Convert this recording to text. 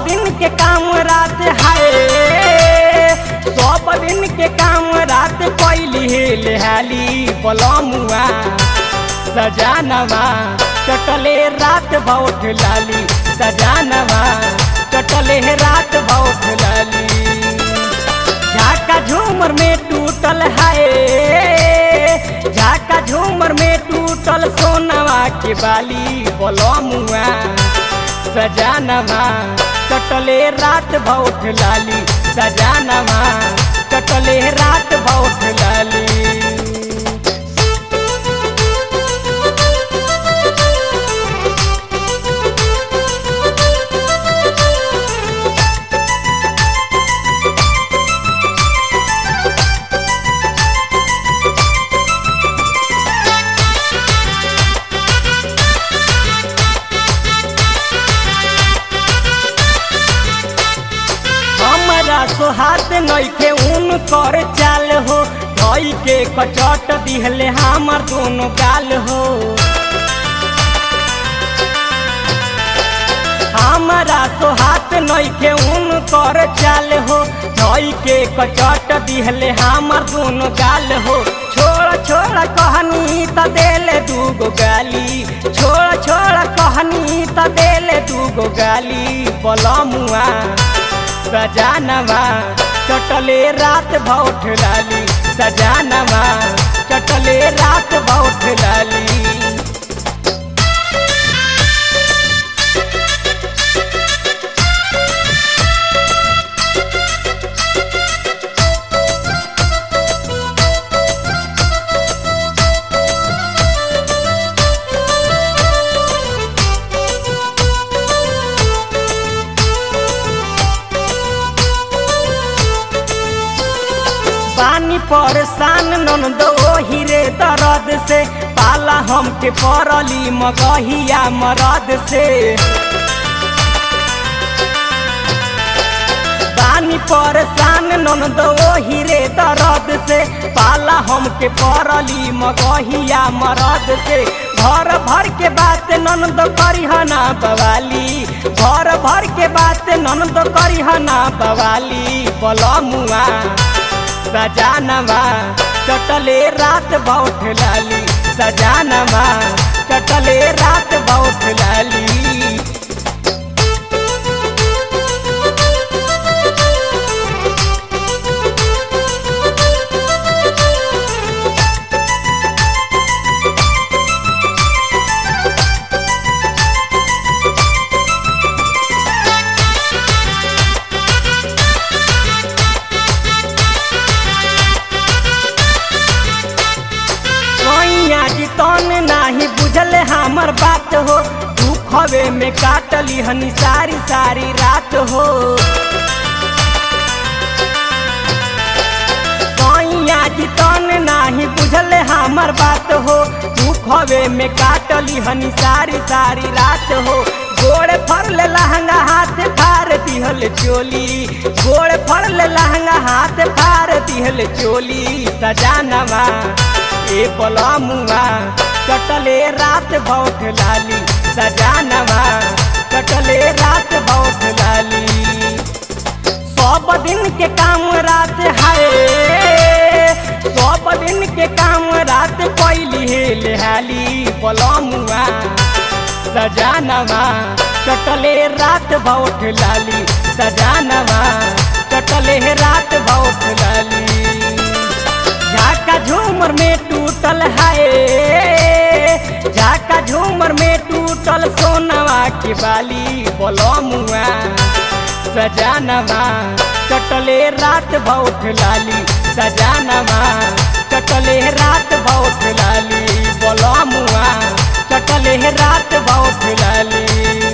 दिन के काम रात है सब दिन के काम रात कैली लेहाली बलमुआ सजानवा चटले रात बहुत लाली सजानवा चटले रात बहुत लाली झाका झूमर में टूटल है झाका झूमर में टूटल सोनवा के बाली बलमुआ सजानवा चटले रात बहुत लाली सजानवा चटले रात बहुत लाली हमरा सोहात नइखे उन कर चाल हो धई के कचट दिहले हमर दोनों गाल हो हमरा सोहात नइखे उन कर चाल हो धई के कचट दिहले हमर दोनों गाल हो छोड़ छोड़ कहनी त देले दूगो गाली छोड़ छोड़ कहनी त देले दूगो गाली बलमुआ सजानवा चटले रात बहुत लाली सजानवा चटले रात बहुत लाली पानी परेशान ननदो हिरे दर्द से पाला हमके पड़ली मगहिया मरद से पानी परेशान ननदो हिरे दर्द से पाला हमके पड़ली मगहिया मरद से घर भर के बात ननद करिहना बवाली घर भर के बात ननद करिहना बवाली बलमुआ सजानवा चटले रात बहुत लाली सजानवा चटले रात बहुत लाली मैया जी तन नाही बुझल हमर बात हो दुखवे में काटली हनी सारी सारी रात हो मैया जी तन नाही बुझल हमर बात हो दुखवे में काटली हनी सारी सारी रात हो गोड़ फरले लहंगा हाथ फार दिहल चोली गोड़ फरले लहंगा हाथ फार दिहल चोली सजानवा ए पलमुआ चटले रात बहुत लाली सजानवा चटले रात बहुत लाली सब दिन के काम रात है सब दिन के काम रात कैली है लेहाली पलमुआ सजानवा चटले रात बहुत लाली सजानवा चटले रात बहुत लाली झाका झूमर में टूटल है झाका झूमर में टूटल सोनवा के बाली बलमुआ सजानवा चटले रात बहुत लाली सजानवा चटले रात बहुत लाली बलमुआ चटले रात बहुत लाली